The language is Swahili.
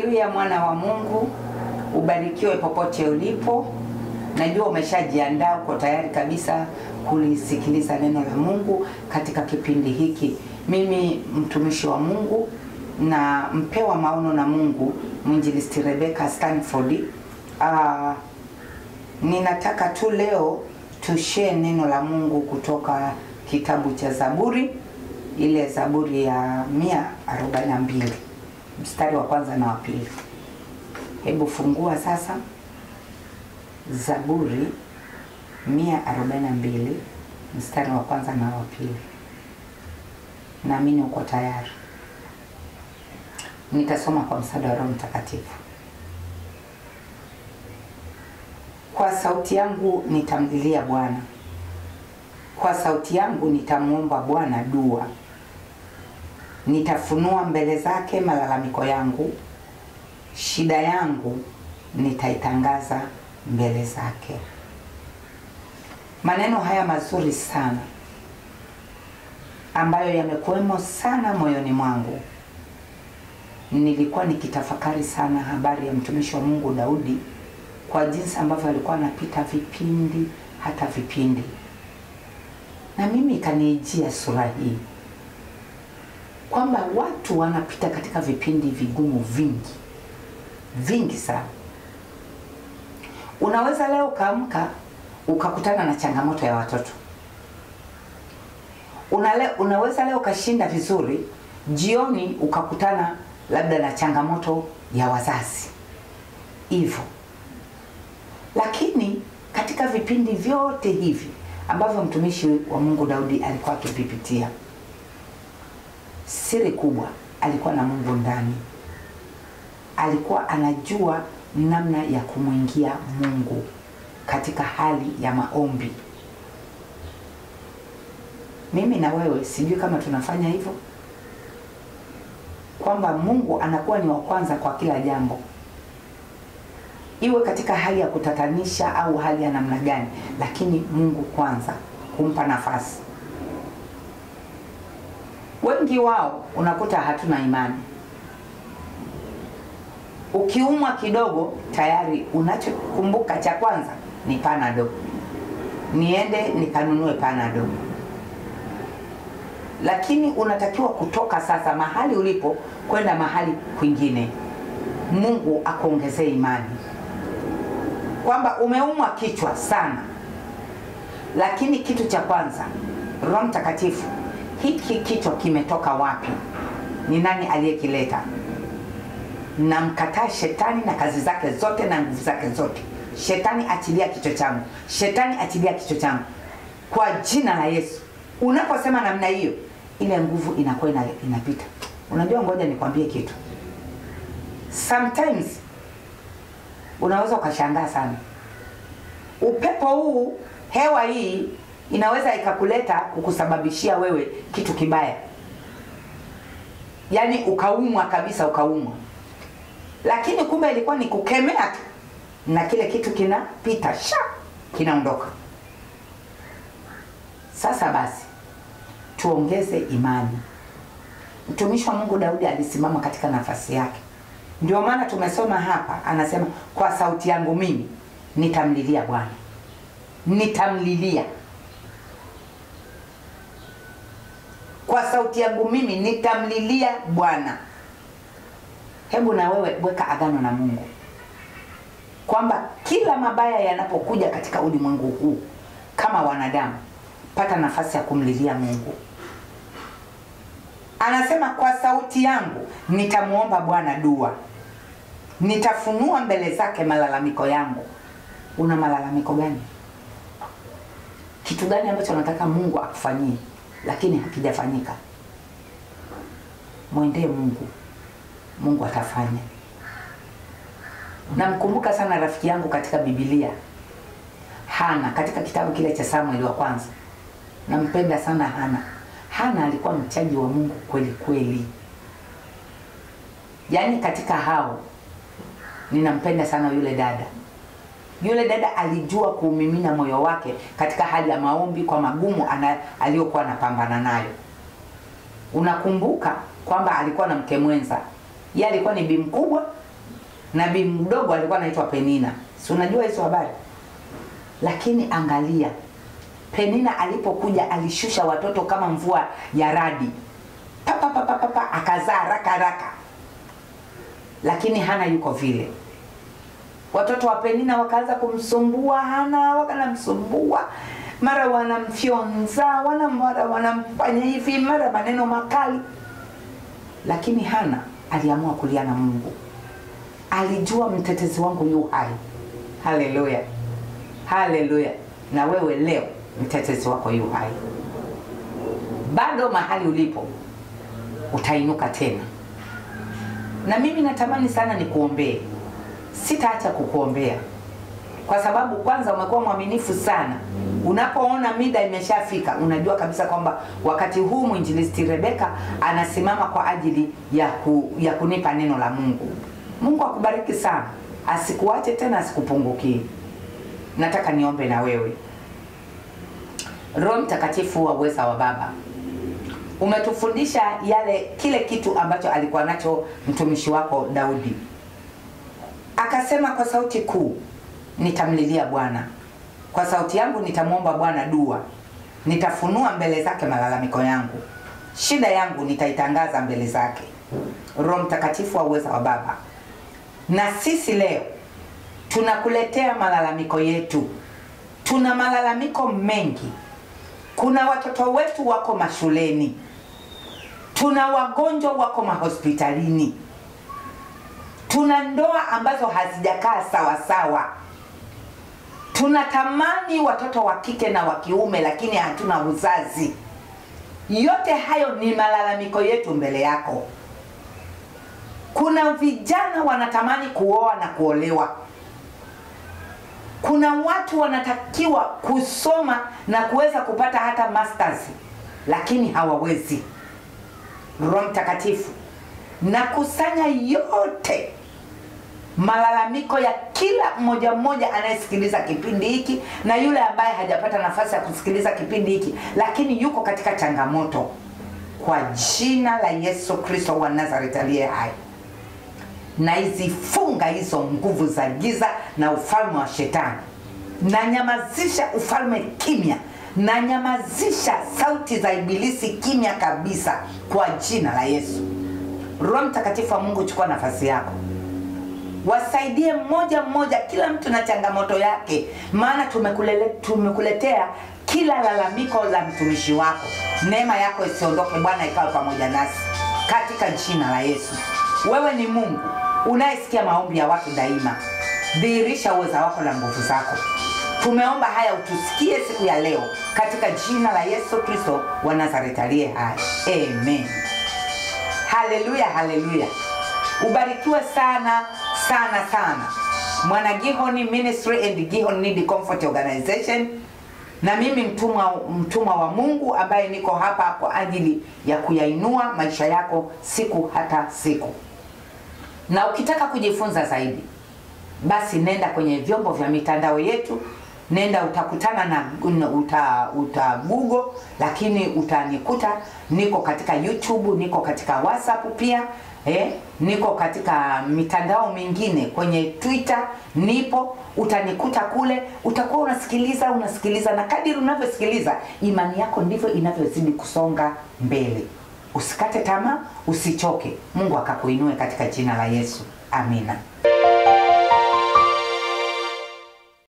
Haleluya, mwana wa Mungu, ubarikiwe popote ulipo. Najua umeshajiandaa, uko tayari kabisa kulisikiliza neno la Mungu katika kipindi hiki. Mimi mtumishi wa Mungu na mpewa maono na Mungu, mwinjilisti Rebecca Stanford. Uh, ninataka tu leo tushare neno la Mungu kutoka kitabu cha Zaburi, ile Zaburi ya 142 mstari wa kwanza na wa pili. Hebu fungua sasa Zaburi 142 mstari wa kwanza na wa pili. Naamini uko tayari. Nitasoma kwa msaada wa Roho Mtakatifu. Kwa sauti yangu nitamlilia Bwana, kwa sauti yangu nitamwomba Bwana dua. Nitafunua mbele zake malalamiko yangu, shida yangu nitaitangaza mbele zake. Maneno haya mazuri sana ambayo yamekuwemo sana moyoni mwangu. Nilikuwa nikitafakari sana habari ya mtumishi wa Mungu Daudi, kwa jinsi ambavyo alikuwa anapita vipindi hata vipindi, na mimi ikaniijia sura hii kwamba watu wanapita katika vipindi vigumu vingi vingi sana. Unaweza leo ukaamka ukakutana na changamoto ya watoto. Unale, unaweza leo ukashinda vizuri, jioni ukakutana labda na changamoto ya wazazi hivyo. Lakini katika vipindi vyote hivi ambavyo mtumishi wa Mungu Daudi alikuwa akivipitia, siri kubwa alikuwa na Mungu ndani. Alikuwa anajua namna ya kumwingia Mungu katika hali ya maombi. Mimi na wewe sijui kama tunafanya hivyo, kwamba Mungu anakuwa ni wa kwanza kwa kila jambo, iwe katika hali ya kutatanisha au hali ya namna gani, lakini Mungu kwanza, kumpa nafasi. Wengi wao unakuta hatuna imani. Ukiumwa kidogo, tayari unachokumbuka cha kwanza ni panado, niende nikanunue panado. Lakini unatakiwa kutoka sasa mahali ulipo kwenda mahali kwingine. Mungu akuongezee imani kwamba umeumwa kichwa sana, lakini kitu cha kwanza, Roho Mtakatifu, hiki kichwa kimetoka wapi? Ni nani aliyekileta? Namkataa shetani na kazi zake zote na nguvu zake zote. Shetani achilia kichwa changu, shetani achilia kichwa changu kwa jina la Yesu. Unaposema namna hiyo, ile nguvu inakuwa ina, inapita. Unajua, ngoja nikwambie kitu. Sometimes unaweza ukashangaa sana, upepo huu, hewa hii inaweza ikakuleta kukusababishia wewe kitu kibaya, yaani ukaumwa kabisa, ukaumwa lakini kumbe ilikuwa ni kukemea tu, na kile kitu kinapita sha, kinaondoka. Sasa basi, tuongeze imani. Mtumishi wa Mungu Daudi alisimama katika nafasi yake, ndio maana tumesoma hapa, anasema kwa sauti yangu mimi nitamlilia Bwana, nitamlilia kwa sauti yangu mimi nitamlilia Bwana. Hebu na wewe weka agano na Mungu kwamba kila mabaya yanapokuja katika ulimwengu huu, kama wanadamu, pata nafasi ya kumlilia Mungu. Anasema kwa sauti yangu nitamwomba Bwana dua, nitafunua mbele zake malalamiko yangu. Una malalamiko gani? Kitu gani ambacho unataka Mungu akufanyie lakini hakijafanyika? Mwendee Mungu. Mungu atafanya. Namkumbuka sana rafiki yangu katika Biblia, Hana, katika kitabu kile cha Samueli wa kwanza. Nampenda sana Hana. Hana alikuwa mchaji wa Mungu kweli kweli, yaani katika hao ninampenda sana yule dada. Yule dada alijua kuumimina moyo wake katika hali ya maombi kwa magumu aliyokuwa anapambana nayo. Unakumbuka kwamba alikuwa na mke mwenza, yeye alikuwa ni bi mkubwa nabii mdogo alikuwa anaitwa Penina, si unajua hizo habari? Lakini angalia, Penina alipokuja alishusha watoto kama mvua ya radi, papa papa papa, akazaa haraka haraka. Lakini Hana yuko vile, watoto wa Penina wakaanza kumsumbua Hana, wakanamsumbua mara wanamfyonza, wana mara wanamfanya hivi, mara maneno makali, lakini Hana aliamua kulia na Mungu. Alijua mtetezi wangu yu hai. Haleluya, haleluya! Na wewe leo mtetezi wako yu hai, bado mahali ulipo utainuka tena. Na mimi natamani sana nikuombee, sitaacha kukuombea kwa sababu kwanza umekuwa mwaminifu sana. Unapoona mida imeshafika, unajua kabisa kwamba wakati huu mwinjilisti Rebeka anasimama kwa ajili ya, ku, ya kunipa neno la Mungu. Mungu akubariki sana, asikuache tena, asikupungukie. Nataka niombe na wewe. Roho Mtakatifu wa uweza wa Baba, umetufundisha yale kile kitu ambacho alikuwa nacho mtumishi wako Daudi, akasema kwa sauti kuu nitamlilia Bwana kwa sauti yangu, nitamwomba Bwana dua, nitafunua mbele zake malalamiko yangu, shida yangu nitaitangaza mbele zake. Roho Mtakatifu wa uweza wa Baba, na sisi leo tunakuletea malalamiko yetu. Tuna malalamiko mengi. Kuna watoto wetu wako mashuleni, tuna wagonjwa wako mahospitalini, tuna ndoa ambazo hazijakaa sawa sawa tunatamani watoto wa kike na wa kiume lakini hatuna uzazi. Yote hayo ni malalamiko yetu mbele yako. Kuna vijana wanatamani kuoa na kuolewa. Kuna watu wanatakiwa kusoma na kuweza kupata hata masters lakini hawawezi. Roho Mtakatifu, nakusanya yote malalamiko ya kila mmoja mmoja anayesikiliza kipindi hiki na yule ambaye hajapata nafasi ya kusikiliza kipindi hiki lakini yuko katika changamoto, kwa jina la Yesu Kristo wa Nazareth aliye hai, na izifunga hizo nguvu za giza na ufalme wa Shetani, na nyamazisha ufalme kimya, na nyamazisha sauti za ibilisi kimya kabisa, kwa jina la Yesu. Roho Mtakatifu wa Mungu, chukua nafasi yako wasaidie mmoja mmoja, kila mtu na changamoto yake, maana tumekulele, tumekuletea kila lalamiko la mtumishi wako. Neema yako isiondoke Bwana, ikawe pamoja nasi katika jina la Yesu. Wewe ni Mungu unayesikia maombi ya watu daima, dhihirisha uweza wako na nguvu zako. Tumeomba haya utusikie siku ya leo katika jina la Yesu Kristo wa Nazareti aliye hai, amen. Haleluya, haleluya. Ubarikiwe sana sana sana mwana Gihoni Ministry and Gihon Need Comfort Organization, na mimi mtumwa mtumwa wa Mungu ambaye niko hapa kwa ajili ya kuyainua maisha yako siku hata siku. Na ukitaka kujifunza zaidi, basi nenda kwenye vyombo vya mitandao yetu, nenda utakutana na uta, uta Google, lakini utanikuta niko katika YouTube, niko katika WhatsApp pia eh, niko katika mitandao mingine kwenye Twitter nipo, utanikuta kule. Utakuwa unasikiliza unasikiliza, na kadiri unavyosikiliza imani yako ndivyo inavyozidi kusonga mbele. Usikate tamaa, usichoke. Mungu akakuinue katika jina la Yesu, amina.